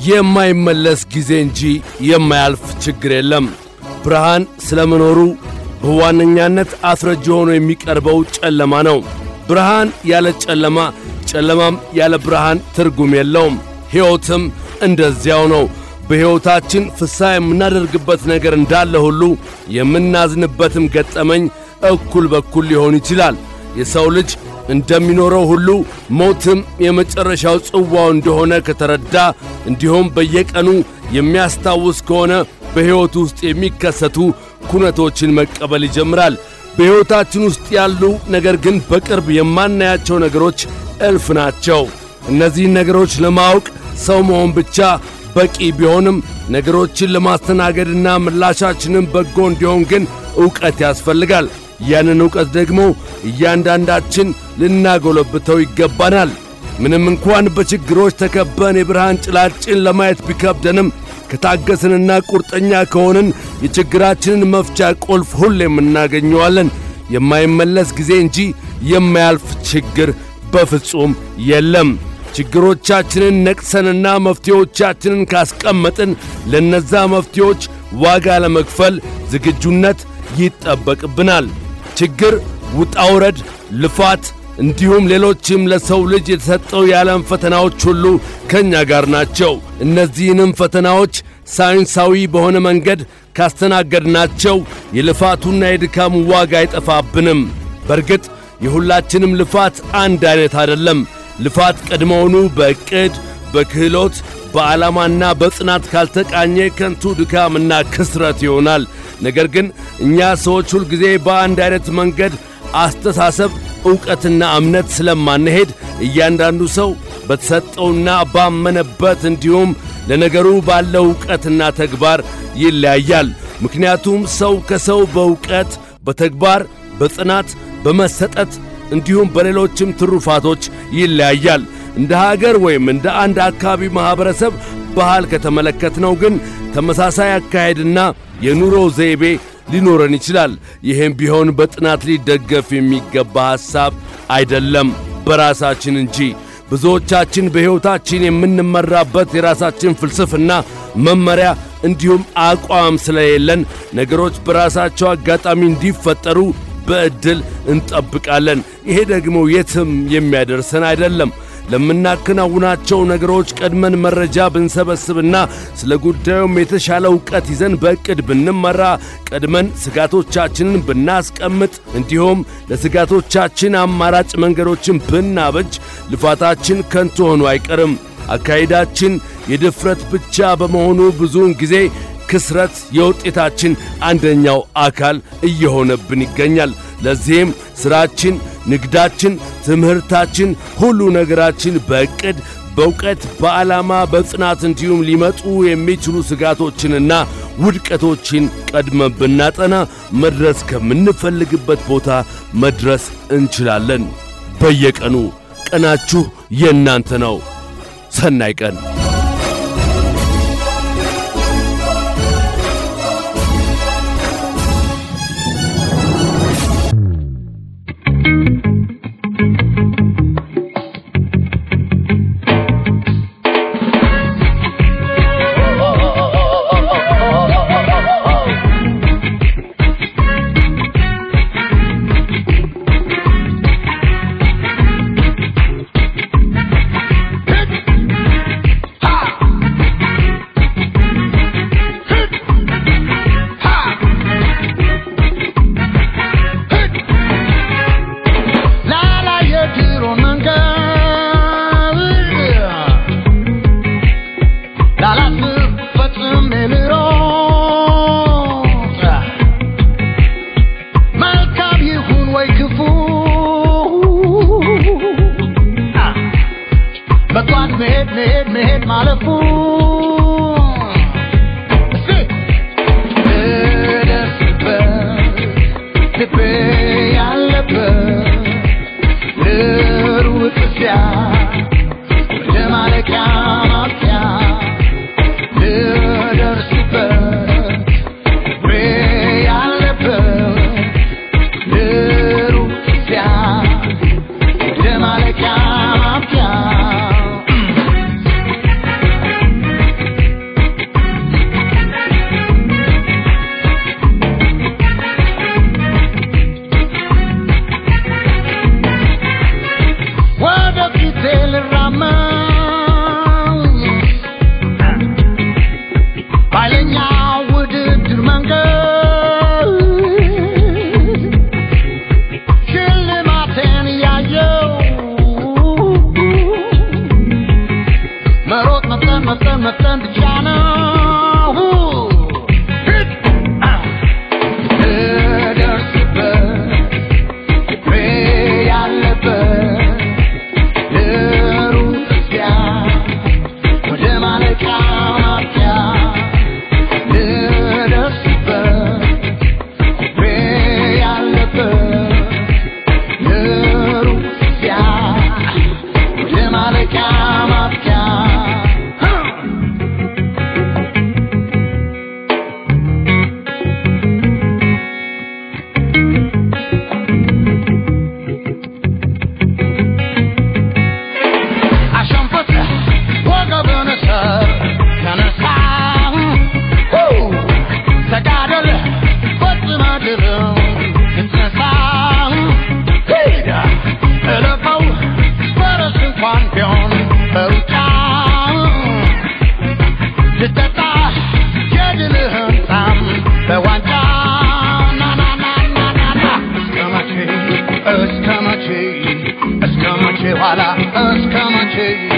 የማይመለስ ጊዜ እንጂ የማያልፍ ችግር የለም። ብርሃን ስለ መኖሩ በዋነኛነት አስረጅ ሆኖ የሚቀርበው ጨለማ ነው። ብርሃን ያለ ጨለማ፣ ጨለማም ያለ ብርሃን ትርጉም የለውም። ሕይወትም እንደዚያው ነው። በሕይወታችን ፍስሐ የምናደርግበት ነገር እንዳለ ሁሉ የምናዝንበትም ገጠመኝ እኩል በኩል ሊሆን ይችላል። የሰው ልጅ እንደሚኖረው ሁሉ ሞትም የመጨረሻው ጽዋው እንደሆነ ከተረዳ እንዲሁም በየቀኑ የሚያስታውስ ከሆነ በሕይወቱ ውስጥ የሚከሰቱ ኩነቶችን መቀበል ይጀምራል። በሕይወታችን ውስጥ ያሉ ነገር ግን በቅርብ የማናያቸው ነገሮች እልፍ ናቸው። እነዚህን ነገሮች ለማወቅ ሰው መሆን ብቻ በቂ ቢሆንም ነገሮችን ለማስተናገድና ምላሻችንን በጎ እንዲሆን ግን ዕውቀት ያስፈልጋል። ያንን ዕውቀት ደግሞ እያንዳንዳችን ልናጎለብተው ይገባናል። ምንም እንኳን በችግሮች ተከበን የብርሃን ጭላጭን ለማየት ቢከብደንም ከታገስንና ቁርጠኛ ከሆንን የችግራችንን መፍቻ ቁልፍ ሁሌም እናገኘዋለን። የማይመለስ ጊዜ እንጂ የማያልፍ ችግር በፍጹም የለም። ችግሮቻችንን ነቅሰንና መፍትሄዎቻችንን ካስቀመጥን ለነዛ መፍትሄዎች ዋጋ ለመክፈል ዝግጁነት ይጠበቅብናል። ችግር፣ ውጣውረድ፣ ልፋት እንዲሁም ሌሎችም ለሰው ልጅ የተሰጠው የዓለም ፈተናዎች ሁሉ ከእኛ ጋር ናቸው። እነዚህንም ፈተናዎች ሳይንሳዊ በሆነ መንገድ ካስተናገድናቸው የልፋቱና የድካሙ ዋጋ አይጠፋብንም። በርግጥ የሁላችንም ልፋት አንድ አይነት አይደለም። ልፋት ቀድሞውኑ በዕቅድ በክህሎት በዓላማና በጽናት ካልተቃኘ ከንቱ ድካምና ክስረት ይሆናል። ነገር ግን እኛ ሰዎች ሁልጊዜ በአንድ አይነት መንገድ አስተሳሰብ፣ ዕውቀትና እምነት ስለማንሄድ እያንዳንዱ ሰው በተሰጠውና ባመነበት እንዲሁም ለነገሩ ባለው ዕውቀትና ተግባር ይለያያል። ምክንያቱም ሰው ከሰው በዕውቀት፣ በተግባር፣ በጽናት፣ በመሰጠት እንዲሁም በሌሎችም ትሩፋቶች ይለያያል። እንደ ሀገር ወይም እንደ አንድ አካባቢ ማኅበረሰብ ባህል ከተመለከትነው ግን ተመሳሳይ አካሄድና የኑሮ ዘይቤ ሊኖረን ይችላል። ይህም ቢሆን በጥናት ሊደገፍ የሚገባ ሐሳብ አይደለም፣ በራሳችን እንጂ። ብዙዎቻችን በሕይወታችን የምንመራበት የራሳችን ፍልስፍና፣ መመሪያ እንዲሁም አቋም ስለሌለን ነገሮች በራሳቸው አጋጣሚ እንዲፈጠሩ በዕድል እንጠብቃለን። ይሄ ደግሞ የትም የሚያደርሰን አይደለም። ለምናከናውናቸው ነገሮች ቀድመን መረጃ ብንሰበስብና ስለ ጉዳዩም የተሻለ ዕውቀት ይዘን በዕቅድ ብንመራ፣ ቀድመን ስጋቶቻችንን ብናስቀምጥ፣ እንዲሁም ለስጋቶቻችን አማራጭ መንገዶችን ብናበጅ ልፋታችን ከንቱ ሆኖ አይቀርም። አካሄዳችን የድፍረት ብቻ በመሆኑ ብዙውን ጊዜ ክስረት የውጤታችን አንደኛው አካል እየሆነብን ይገኛል። ለዚህም ሥራችን፣ ንግዳችን፣ ትምህርታችን፣ ሁሉ ነገራችን በዕቅድ በእውቀት በዓላማ በጽናት እንዲሁም ሊመጡ የሚችሉ ስጋቶችንና ውድቀቶችን ቀድመን ብናጠና መድረስ ከምንፈልግበት ቦታ መድረስ እንችላለን። በየቀኑ ቀናችሁ የእናንተ ነው። ሰናይ ቀን። ነው ልደርስበት ፍሬ ያለበት ልሩጥ እስኪያ ወደ ማለቂያ ማብቂያ ልደርስበት ፍሬ ያለበት ልሩጥ እስኪያ ወደ ማለቂያ ማብቂያ አሸንፈት ወገብን ሰር ተነሳ ተጋደል ፈጽመ ድል ልትነሳ ሂድ እለፈው ፈረስ እንኳን ቢሆን በሩጫ ልጠጣ የድልህን ጣም በዋንጫ ና ና ና ና ና ና እስከ መቼ እስከ መቼ እስከ መቼ ኋላ እስከ መቼ